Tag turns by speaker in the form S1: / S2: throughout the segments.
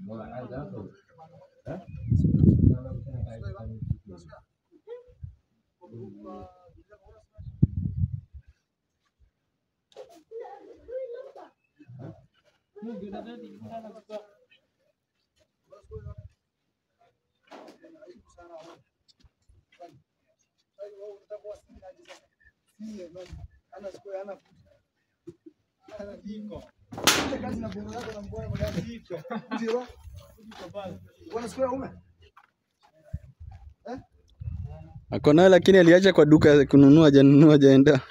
S1: Ako nayo lakini aliacha kwa duka kununua, hajanunua, hajaenda.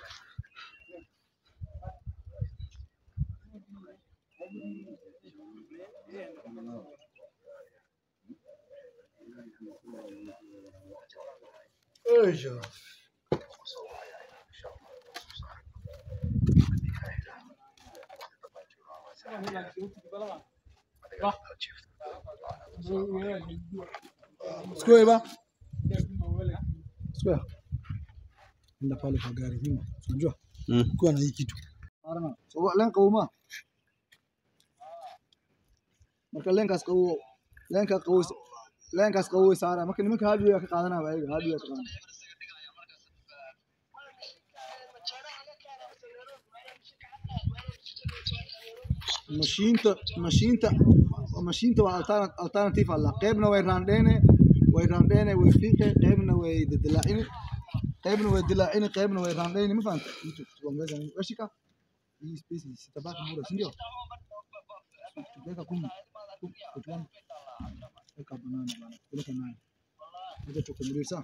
S2: Sikuwe ba? Sikuwe. Enda pale kwa gari nyuma. Unajua?
S1: Mm.
S2: Kuwa na hii kitu. So lenka uma. Marka lenkaas qawo lenka qawo lenkaas qawo saara marka nimanka hadiyo ka qaadanaa baa ayaga hadiyo ka qaadanaa. mashiinta mashiinta mashiinta waa alterna- alternative alla qaybna way raandheene way raandheene way fiiqe qaybna way dilaacini qaybna way dilaacini qaybna way raandheeni ma fahanta tuongeza washika hii space sitabaki bure si ndio weka kumi Kumi, kitu gani? weka banana bana peleka nayo weka tukumbulie sawa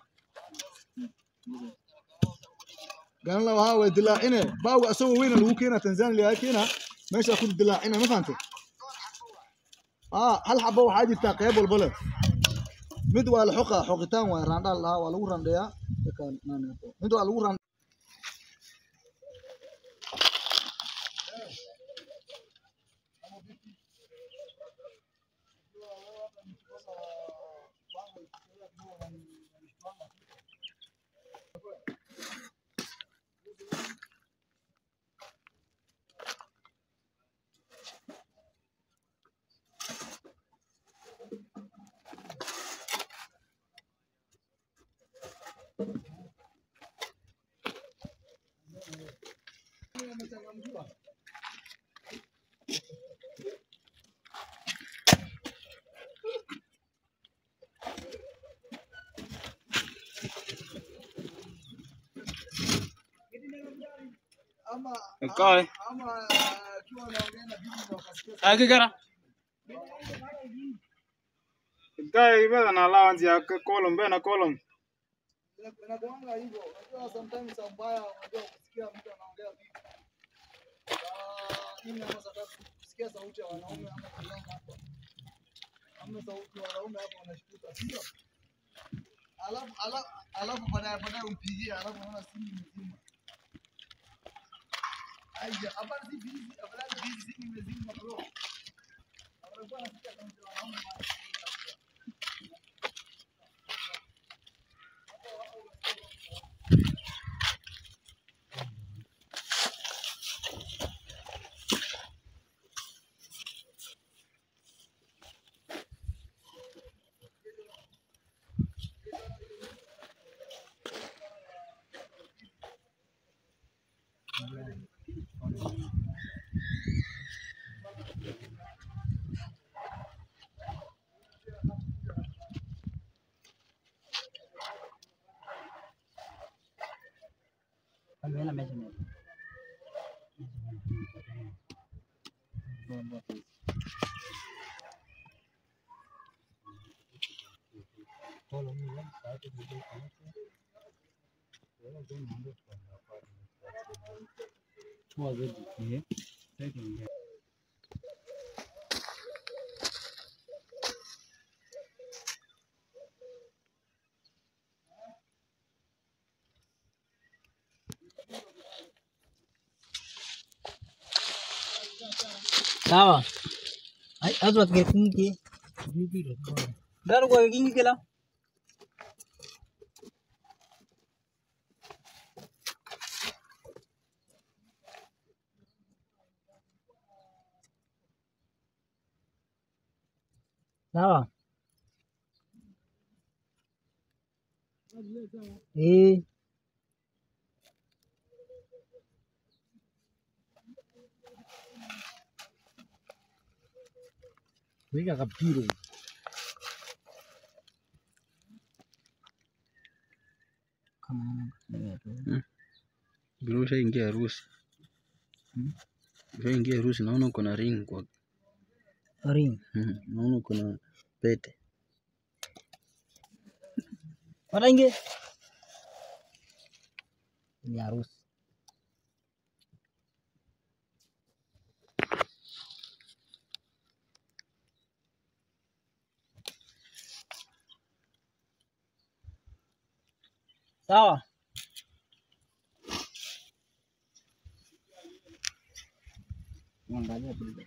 S2: garan la waxaa way dilaacine baaga asagoo weyna lagu keena tanzania laga keena meesha ku dilaacina ma fahantay aa hal xabo waxaa jirtaa qayb walba leh mid waa la xoqa xoqitaan waa raandhaa lahaa waa lagu randheeyaa Dadkaan naan- mid waa lagu ran ama
S3: Kai.
S2: ama akiwa anaongea na bibi na wakasikia
S3: Aki gara. Kai ibada na allowance ya column bena column.
S2: inakuanga hivyo. Unajua sometimes mbaya, unajua kusikia mtu anaongea vipi. Ah, Mimi ama sababu kusikia sauti ya wanaume ama kulala hapa. Ama sauti ya wanaume hapa wanashtuka, sio? Alafu alafu alafu baadaye baadaye umpigie alafu unaona simu imezima. Aya, hapa si busy, afadhali busy simu imezima bro. Anakuwa anasikia sauti ya wanaume.
S4: sawa Ay, azwat ke kingi dar ko kingi kila Sawa. Eh. Weka kapiro. Kama
S1: Bro, ushaingia harusi. Ushaingia harusi, naona uko na ring kwa
S4: ring.
S1: Mhm, naona uko na pete.
S4: Wataingie. Ni harusi. Sawa. Angalia tu.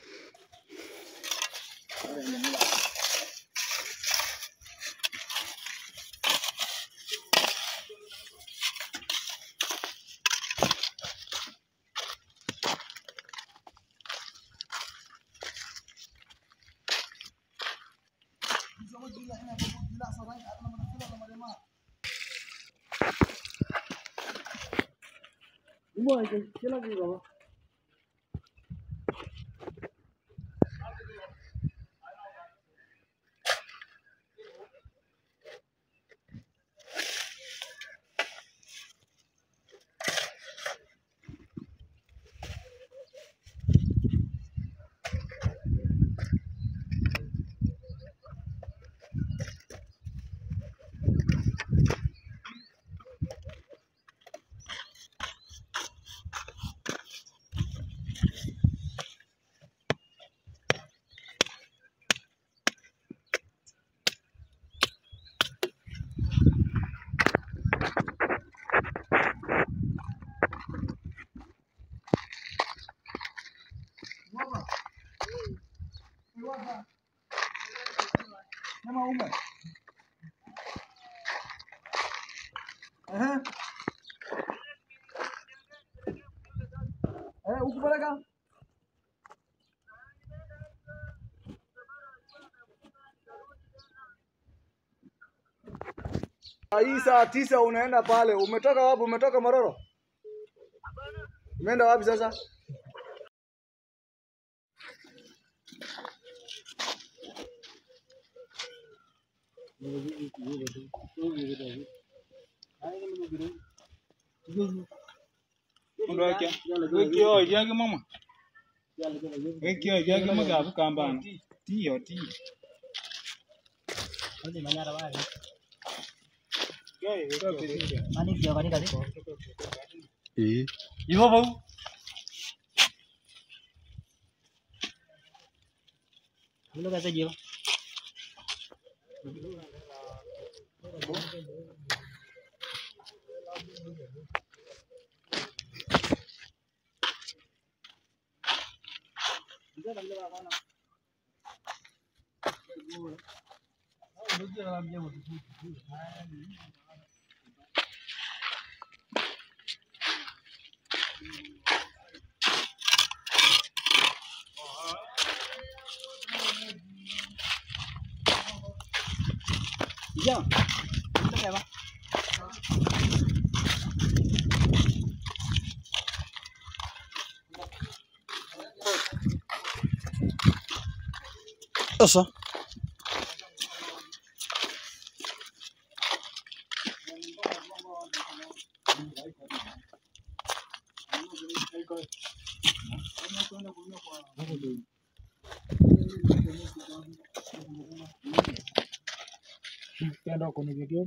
S2: Nyama ume. Ehe. Eh, ukupeleka? Hii saa tisa unaenda pale. Umetoka wapi? Umetoka Mororo? Umeenda wapi sasa?
S3: Mundu wake. Wekio yake mama. Wekio yake magabu kambana. Tiyo tiyo.
S4: Wale manyara wale.
S3: Yeye wekio.
S4: Mani kia kanika zi.
S1: Eh,
S3: Hivyo bau.
S4: Hilo kaza jiwa. Iya. Itu kayak apa?
S1: sasa
S3: Kenda kwenye video.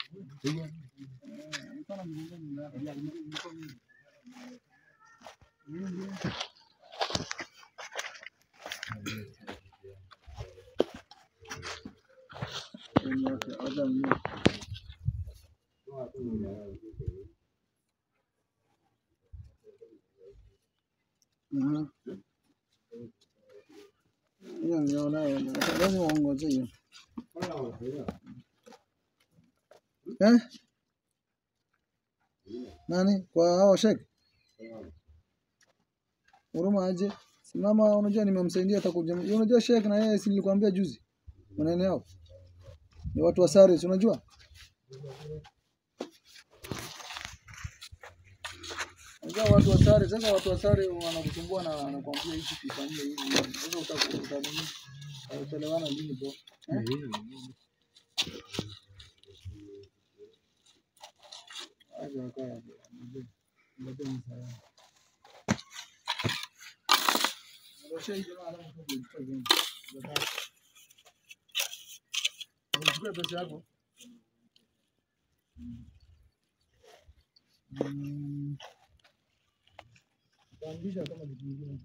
S2: Hiyo ndio nayo. Lazima uongoze hiyo. Eh? Nani? Kwa hao shek? Huruma aje? Simama, unajua nimemsaidia atakuja. Unajua shek na yeye si nilikwambia juzi. maneno yao ni watu wa sare, si unajua? Unajua watu wa sare, sasa watu wa sare wanakusumbua na wanakuambia hivi kifanyie hivi. hivi. Sasa utakuta nini? Utaelewana lini bro? Eh? Aje wakae. Ndio msaada. Ndio hiyo jamaa alafu kwa hiyo. Unachukua pesa yako. Mm. Utaandisha kama kitu kingine.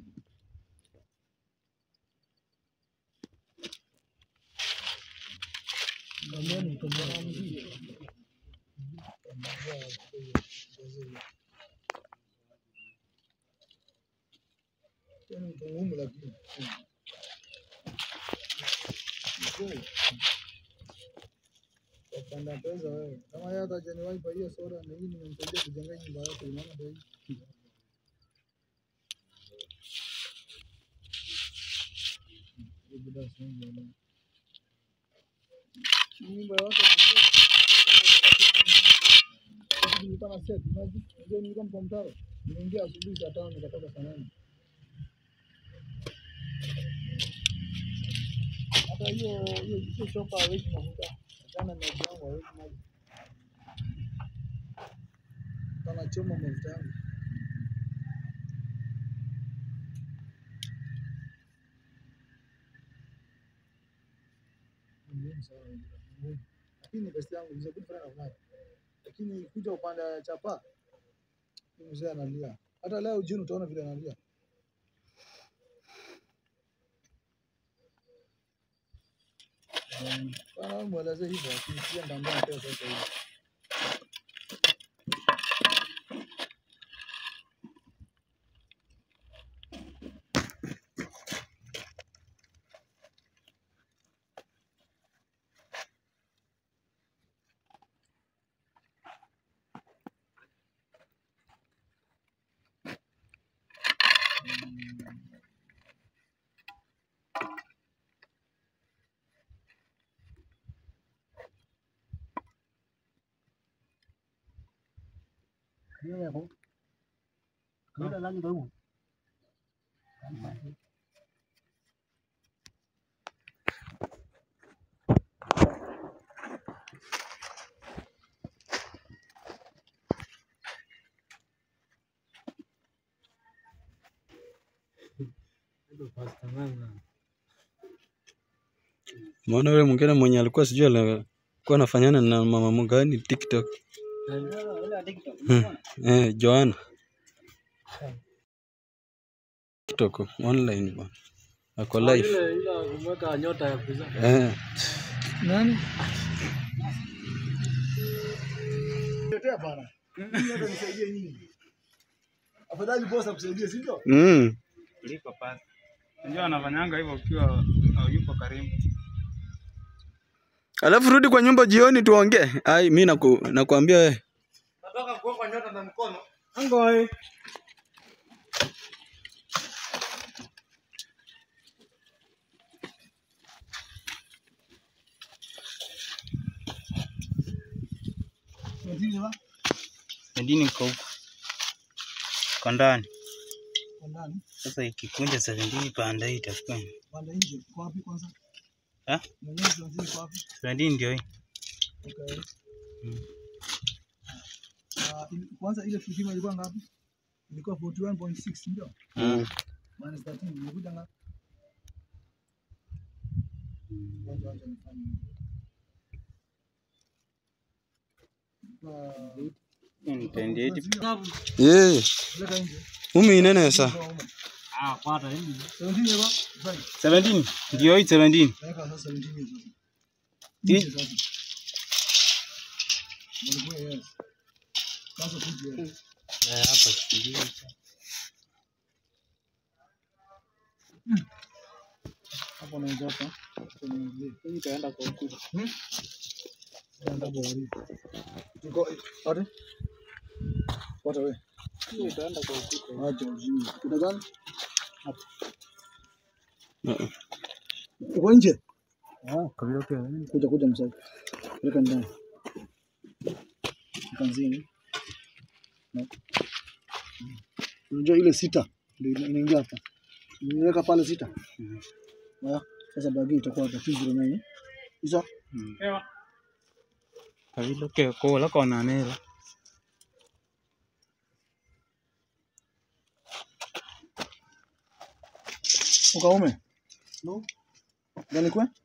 S2: Ndani kama Tena mtu muhimu lakini. Mzee. Wapanda pesa wewe. Kama yeye hata hajaniwahi kwa hiyo soda na hii nimemsaidia kujenga nyumba yake unaona ndio hii. Hii bidhaa si nyingi wala. Nyumba yote nilikuwa na set, unajua unajua nilikuwa mko mtaro. Nimeingia asubuhi saa tano nikatoka saa nane. Hata hiyo hiyo hiyo shopa hawezi mafuta. Jana na jangu hawezi maji. Anachoma mafuta yangu. Ni muhimu sana, ni muhimu. Lakini besti yangu mzee good friend of mine. Lakini kuja upande wa chapa huyu mzee analia. Hata leo jioni utaona vile analia. Um, Bwana wewe mweleze hivyo akisikia ndambia pia sasa hivi.
S4: Hiyo yako. Kila lani baru.
S1: Maona yule mwingine mwenye alikuwa sijui alikuwa anafanyana na mama mgani TikTok. Hmm. Eh, Joanna. TikTok online bwana. Ako live.
S4: kumweka nyota ya kuza.
S1: Eh.
S2: Nani? Tetea bana. Mimi hata nisaidie nyinyi. Afadhali boss akusaidie, si ndio?
S1: Mm.
S3: kuliko pasi. Unajua anafanyanga hivyo ukiwa hayupo karibu.
S1: Alafu rudi kwa nyumba jioni tuongee. Ai, mimi naku, nakuambia wewe.
S4: Nataka kuweka nyota na mkono.
S3: Angoi.
S2: Ndio ba?
S5: Madini iko huko kwa ndani.
S2: Kwa ndani,
S5: Sasa ikikunja 17 panda hii itakuwa
S2: panda nje. Kwa wapi kwanza?
S5: Ah?
S2: Mwenyewe tuanzie kwa wapi?
S5: 17 ndio hii.
S2: Okay.
S5: Mm.
S2: Ah, ili- kwanza ile kipimo ilikuwa ngapi? Ilikuwa 41.6 ndio?
S1: Mm.
S2: Minus 13 ilikuja ngapi? Kwanza acha nifanye. Ilikuwa-
S5: Hii ni 28
S1: Eh,
S2: Leta nje.
S1: umi inene sa.
S4: Ah, kwata hii.
S2: 17 yeba? Fine.
S5: 17 ndio hii 17.
S2: Weka sasa 17 hiyo sasa.
S5: Ti-
S2: Nje sasa. Walikuwa yes. Sasa kuja.
S5: Eh, hapa ndio.
S2: Hapo naanza hapa.
S4: Hii itaenda kwa ukuta.
S2: Enda bwari. Tuko ate. Wata we.
S4: Hii itaenda kwa ukuta.
S2: Acha ujinga. Kuta gani?
S1: Uh-uh.
S2: Uko nje? Ah, kuja kuja msai. Weka ndani. Kanzini. Na- Unajua ile sita ndio ina- inaingia hapa. Niweka pale sita. Ah, sasa bagi itakuwa hapa 209. Isa
S5: Kabilo ke ko la kona nela.
S2: ukaume. No. Gani kwa?